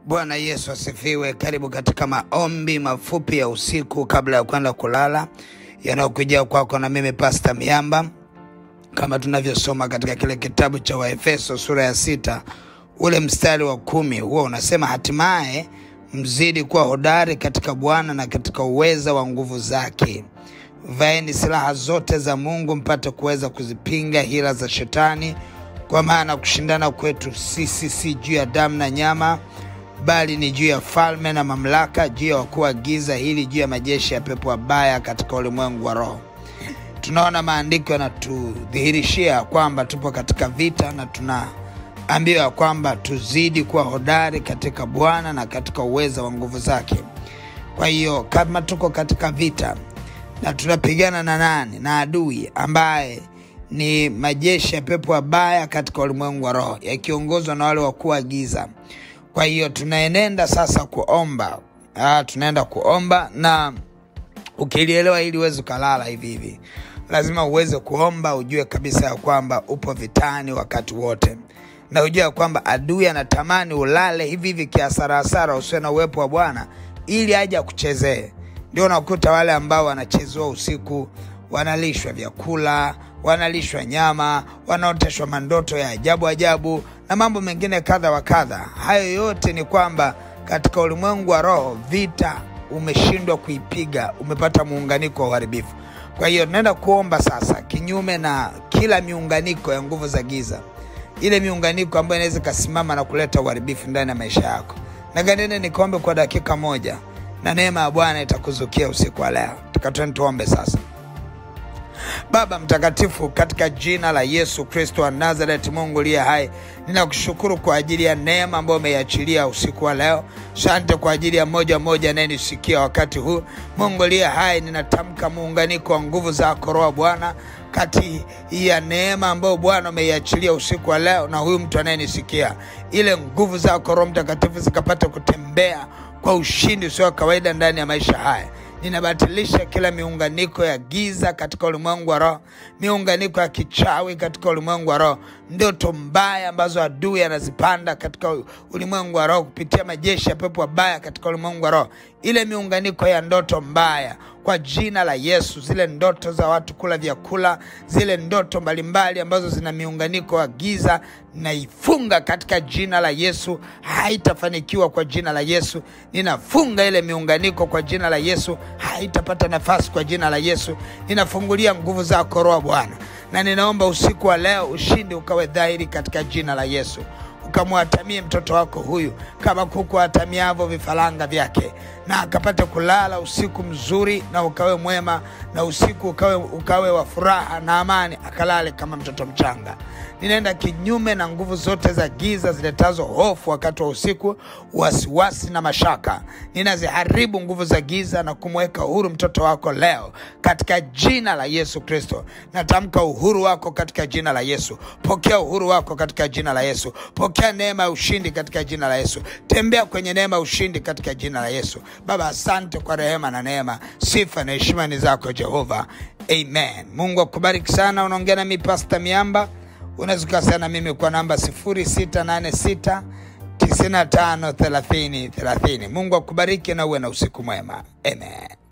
Bwana Yesu asifiwe. Karibu katika maombi mafupi ya usiku kabla ya kwenda kulala yanayokujia kwako na mimi Pasta Miamba, kama tunavyosoma katika kile kitabu cha Waefeso sura ya sita ule mstari wa kumi huo unasema, hatimaye mzidi kuwa hodari katika Bwana na katika uweza wa nguvu zake. Vaeni silaha zote za Mungu mpate kuweza kuzipinga hila za Shetani, kwa maana kushindana kwetu sisi si juu ya damu na nyama, bali ni juu ya falme na mamlaka, juu ya wakuu wa giza hili, juu ya majeshi ya pepo wabaya katika ulimwengu wa roho. Tunaona maandiko yanatudhihirishia kwamba tupo katika vita na tunaambiwa kwamba tuzidi kuwa hodari katika Bwana na katika uweza wa nguvu zake. Kwa hiyo kama tuko katika vita na tunapigana na nani? Na adui ambaye ni majeshi ya pepo wabaya katika ulimwengu wa roho yakiongozwa na wale wakuu wa giza. Kwa hiyo tunaenenda sasa kuomba. Ah, tunaenda kuomba na ukilielewa hili uweze ukalala hivi hivi, lazima uweze kuomba, ujue kabisa ya kwamba upo vitani wakati wote, na ujue ya kwamba adui anatamani ulale hivi hivi kiasarasara, usiwe na uwepo wa Bwana ili aje akuchezee. Ndio unakuta wale ambao wanachezewa usiku, wanalishwa vyakula, wanalishwa nyama, wanaoteshwa mandoto ya ajabu ajabu na mambo mengine kadha wa kadha. Hayo yote ni kwamba katika ulimwengu wa roho vita umeshindwa kuipiga, umepata muunganiko wa uharibifu. Kwa hiyo tunaenda kuomba sasa, kinyume na kila miunganiko ya nguvu za giza, ile miunganiko ambayo inaweza ikasimama na kuleta uharibifu ndani ya maisha yako. Na ganene nikuombe kwa dakika moja, na neema ya Bwana itakuzukia usiku wa leo. Tukatweni tuombe sasa. Baba mtakatifu, katika jina la Yesu Kristo wa Nazareti, Mungu liye hai, ninakushukuru kwa ajili ya neema ambayo umeiachilia usiku wa leo. Sante kwa ajili ya moja moja anayenisikia wakati huu. Mungu liye hai, ninatamka muunganiko wa nguvu zako Roho Bwana kati ya neema ambayo Bwana umeiachilia usiku wa leo na huyu mtu anayenisikia, ile nguvu zako Roho Mtakatifu zikapata kutembea kwa ushindi usio wa kawaida ndani ya maisha haya ninabatilisha kila miunganiko ya giza katika ulimwengu wa roho, miunganiko ya kichawi katika ulimwengu wa roho, ndoto mbaya ambazo adui anazipanda katika ulimwengu wa roho kupitia majeshi ya pepo wabaya katika ulimwengu wa roho, ile miunganiko ya ndoto mbaya kwa jina la Yesu, zile ndoto za watu kula vyakula, zile ndoto mbalimbali ambazo zina miunganiko wa giza, naifunga katika jina la Yesu, haitafanikiwa kwa jina la Yesu. Ninafunga ile miunganiko kwa jina la Yesu, haitapata nafasi kwa jina la Yesu. Ninafungulia nguvu zako Roho Bwana, na ninaomba usiku wa leo ushindi ukawe dhahiri katika jina la Yesu ukamwatamie mtoto wako huyu kama kuku atamiavyo vifaranga vyake, na akapate kulala usiku mzuri na ukawe mwema, na usiku ukawe, ukawe wa furaha na amani, akalale kama mtoto mchanga. Ninaenda kinyume na nguvu zote za giza ziletazo hofu wakati wa usiku, wasiwasi na mashaka. Ninaziharibu nguvu za giza na kumweka uhuru mtoto wako leo katika jina la Yesu Kristo. Natamka uhuru wako katika jina la Yesu. Pokea uhuru wako katika jina la Yesu. Pokea neema ya ushindi katika jina la Yesu. Tembea kwenye neema ya ushindi katika jina la Yesu. Baba, asante kwa rehema na neema. Sifa na heshima ni zako Jehova, amen. Mungu akubariki sana. Unaongea nami Pasta Miamba. Unaweza ukawasiliana na mimi kwa namba 0686 95 30 30. Mungu akubariki na uwe na usiku mwema, amen.